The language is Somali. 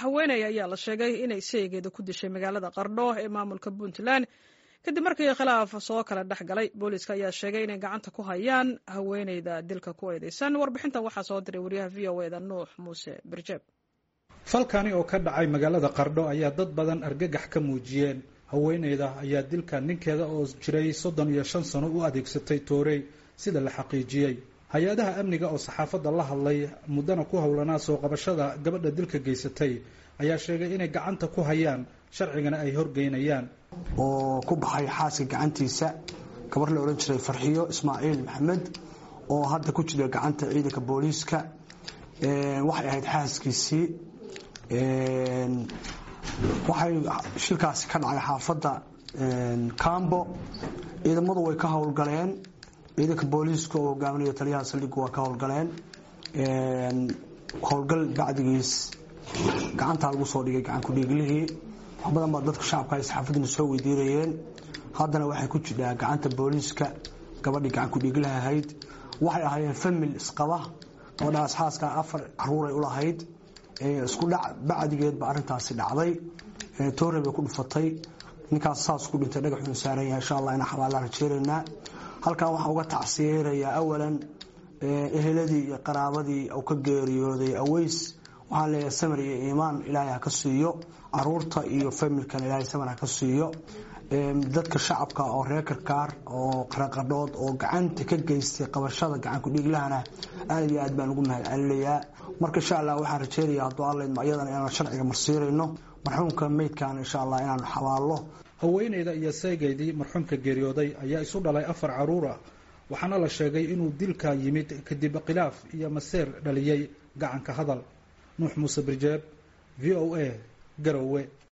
haweeney ayaa la sheegay inay seegeeda ku dishay magaalada qardho ee maamulka puntland kadib markii khilaaf soo kala dhex galay booliiska ayaa sheegay inay gacanta ku hayaan haweeneyda dilka ku eedeysan warbixintan waxaa soo diray wariyaha v o eda nuux muuse birjeeb falkani oo ka dhacay magaalada qardho ayaa dad badan argagax ka muujiyeen haweeneyda ayaa dilka ninkeeda oo jiray soddon iyo shan sano u adeegsatay toorey sida la xaqiijiyey hay-adaha amniga oo saxaafadda la hadlay muddana ku howlanaa soo qabashada gabadha dilka geysatay ayaa sheegay inay gacanta ku hayaan sharcigana ay horgeynayaan oo ku baxay xaaska gacantiisa gabar la odhan jiray farxiyo ismaaciil maxamed oo hadda ku jira gacanta ciidanka booliiska waxay ahayd xaaskiisii waxay shilkaasi ka dhacay xaafadda cambo ciidamadu way ka howlgaleen ciidanka booliiska oo hogaaminaya taliyaha saldhigu waa ka howlgaleen howlgal bacdigiis gacantaa lagu soo dhigay gacan kudhiiglihii wax badan baa dadka shacabka ay saxaafadina soo weydiinayeen haddana waxay ku jirtaa gacanta booliiska gabadhii gacan kudhiiglaha ahayd waxay ahaayeen famil isqaba gabadhaas xaaska afar caruuray ulahayd isku dhac bacdigeedba arintaasi dhacday toore bay ku dhufatay ninkaas saas ku dhintay dhagaxuun saaran yahay insha allah inaan xabaalaan rajeeraynaa halkan waxaan uga tacsiyeynayaa awalan eheladii iyo qaraabadii uu ka geeriyooday aweys waxaan leeyahay samar iyo iimaan ilaahay ha ka siiyo caruurta iyo familkan ilaahay samar ha ka siiyo dadka shacabka oo reer karkaar oo qaraqadhood oo gacanta ka geystay qabashada gacan kudhiiglahana aad iyo aad baan ugu mahad celinayaa marka insha allah waxaan rajeynayaa hadduu alla idmo iyadana inaan sharciga marsiirayno marxuumka meydkan insha allah inaan xabaallo haweeneyda iyo seegeydii marxuumka geeriyooday ayaa isu dhalay afar caruur ah waxaana la sheegay inuu dilka yimid kadib khilaaf iyo maseer dhaliyey gacanka hadal nuux muuse birjeeb v o a garowe